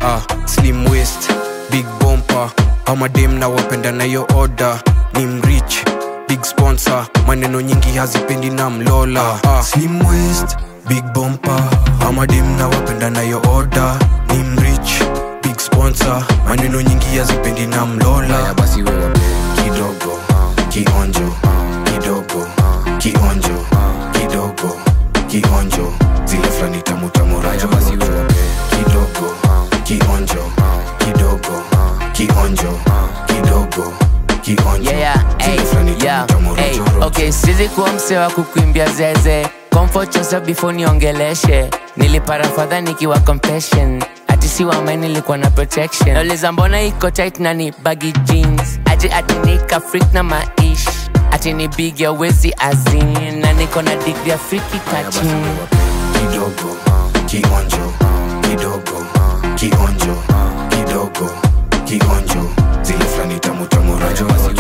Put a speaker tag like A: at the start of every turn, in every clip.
A: ah, slim waist big bompa amadem na wapenda nayo oda ni mrich big sponsor maneno nyingi hazipendi na mlola ah, slim waist big bompa amadem na wapenda nayo oda ni mrich big sponsor maneno nyingi hazipendi na mlola
B: haya basi wewe
A: kidogo kionjo kidogo kionjo kidogo kionjo zile fulani tamu tamu
B: haya
A: rajo
B: basi wewe
A: kidogo kionjo kidogo kionjo kidogo kionjo
C: yeah, yeah,
A: zile
C: ay,
A: fulani tamu
C: yeah,
A: tamu
C: ay,
A: rajo rojo.
C: okay sizi kuwa mse wa kukuimbia zeze comfort yourself before niongeleshe nilipara fadha nikiwa compassion ati si wamai nilikuwa na protection nauliza mbona iko tight na ni baggy jeans ati ati nika freak na maish ati ni big ya wezi azin na niko na degree ya freaky touching
A: kidogo kionjo kidogo kionjo kidogo kionjo zile fulani tamu tamu rajo rojo.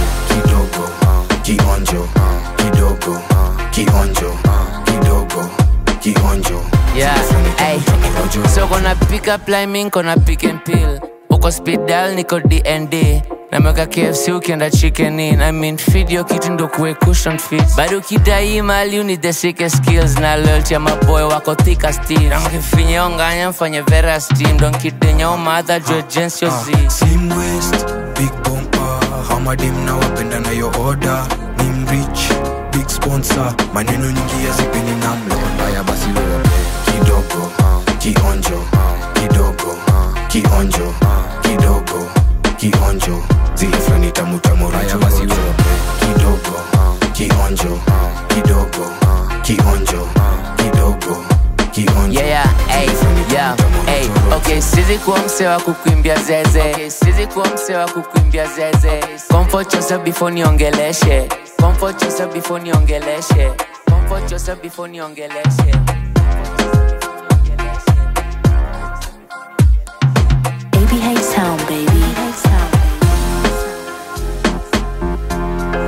A: kidogo kionjo kidogo kionjo kidogo kionjo
C: Yeah,
A: zile fulani
C: ay.
A: tamu tamu rajo rojo.
C: so kona pick up line mi kona pick and pill uko speed dial niko dnd nameweka kfc ukienda chicken in I mean feed yo kitu ndo kuwe cushion fit bado ukidai mali uni the sickest skills na loyalty ya maboy wako thika still namkifinye onganya mfanye vera steam don kidenya umadha jo jens yo z
A: slim waist big bompa hamadim na wapenda nayo oda ni mrich big sponsor maneno nyingi yazipeni na mlola
B: haya basi wewe
A: kidogo kionjo kidogo kionjo kidogo kionjo zile fulani tamu tamu
B: haya
A: rajo
B: basi
A: rojo.
B: wewe
A: kidogo kionjo kidogo kionjo kidogo kionjo
C: yeah, yeah, ay, yeah, ay, okay, sizi kuwa mse wa kukuimbia zeze okay, sizi kuwa mse wa kukuimbia zeze comfort yourself before niongeleshe comfort yourself before niongeleshe comfort yourself before niongeleshe
D: ABH Sound, baby.